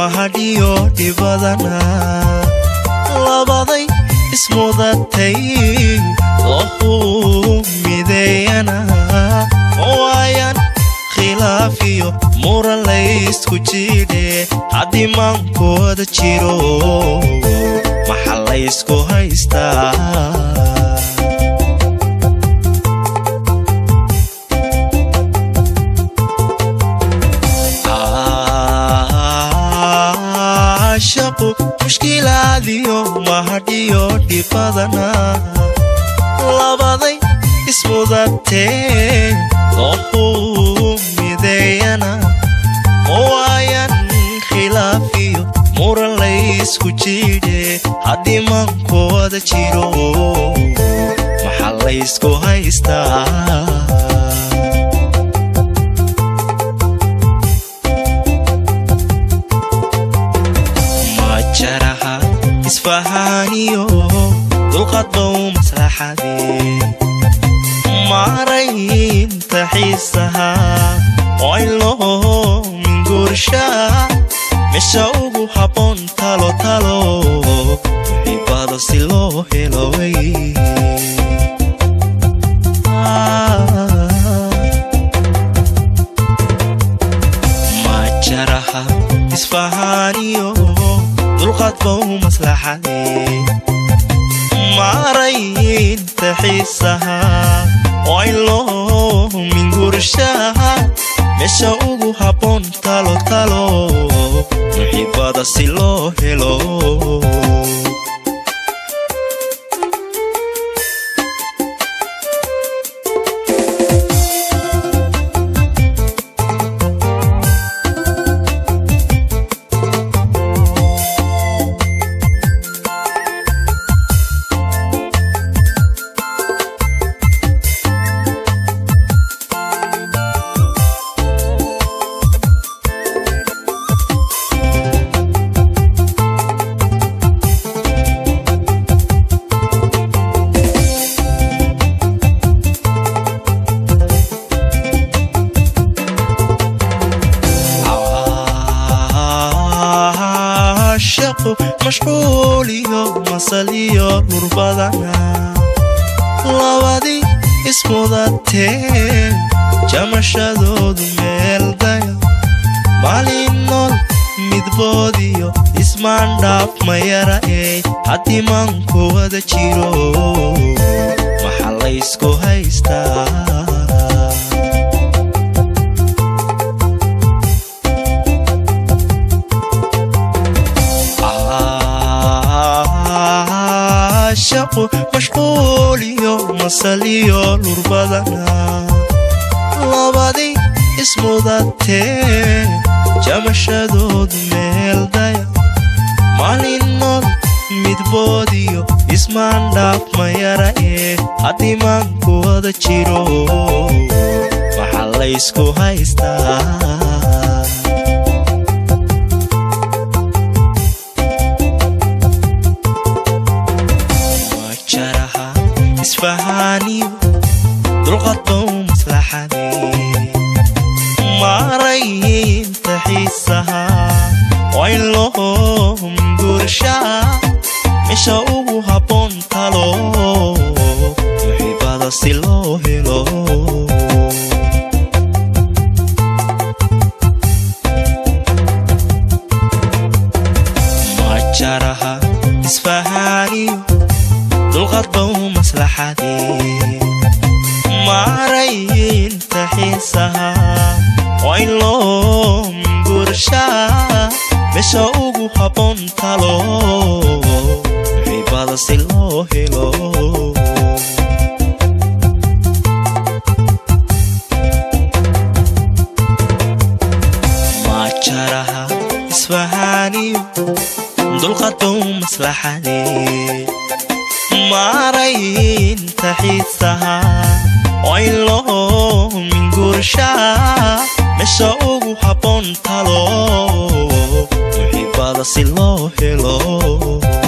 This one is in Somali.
mahadhiyo dhibadana labaday ismudatay lohuu mideeyana waayan khilaafiyo muran laysku jidhe haddii maankooda jiro maxa laysku haystaa shaqu mushkilaadiyo mahadhiyo dhibadana labaday ismudatee lohuu mideeyana waayan khilaafiyo muran laysku jidhe haddii maankooda jiro maxa laysku haystaa majaraha isfahaaniyo dulqaad bow maslaxadee maaraynta xiisaha wayloo minguurshaa meesha ugu habboon talo talo muxiibado si loo heloway majaraha isfahaaniyo dulqaad bow maslaxadee maaraynta xiisaha wayloo minguurshaha meesha ugu habboon talo talo muxiibada si loo helo shaqu mashquuliyo masaliyo lurbadana labadii ismudatee jamashadoodu meeldaya maalin nool midboodiyo ismaandhaaf mayara ee haddii maanku wada jiro maxa laysku haystaa shaqu mashquuliyo masaliyo lurbadana labadii ismudatee jamashadoodu meeldaya maalin nool midboodiyo ismaandhaaf mayara ee haddii maanku wada jiro maxa laysku haystaa isfahaaniyo dulqaad bow maslaxadee maaraynta xiisaha wayloo minguurshaa meesha ugu habboon talo muxiibada si loo helo majaraha isfahaaniyo dulqaad bow maslaxadee maaraynta xiisaha wayloo minguurshaa meesha ugu habboon talo muxiibada si loo helo majaraha isfahaaniyo dulqaad bow maslaxadee maaraynta xiisaha wayloo minguurshaa meesha ugu habboon talo muxiibada si loo helo